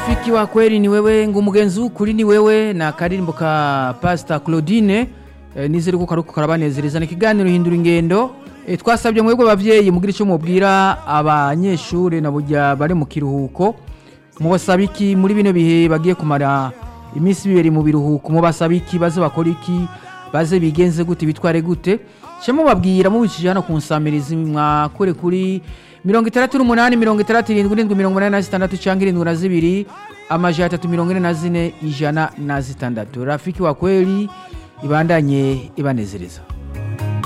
Rafiki wa kweli ni wewe ngo umugenzi w'ukuri ni wewe na karirimbo ka Pastor Claudine eh, nizere ko karuko karabanezereza ni ikiganiro hindura ingendo eh, twasabye mwebwe bavyeyi mugira ico mubwira abanyeshure na burya bari mu kiruhuko mubasaba iki muri bino bihe bagiye kumara iminsi bibiri mu biruhuko mubasaba iki baze bakora iki baze bigenze gute bitware gute ce mubabwira mubicishije hano ku nsamirizi mwakure kuri mirongo itandatu n'umunani mirongo itandatu irindwi irindwi mirongo inani na zitandatu cyangwa irindwi na zibiri amajana atatu mirongo ine na zine ijana na zitandatu rafiki wa kweli ibandanye ibanezereza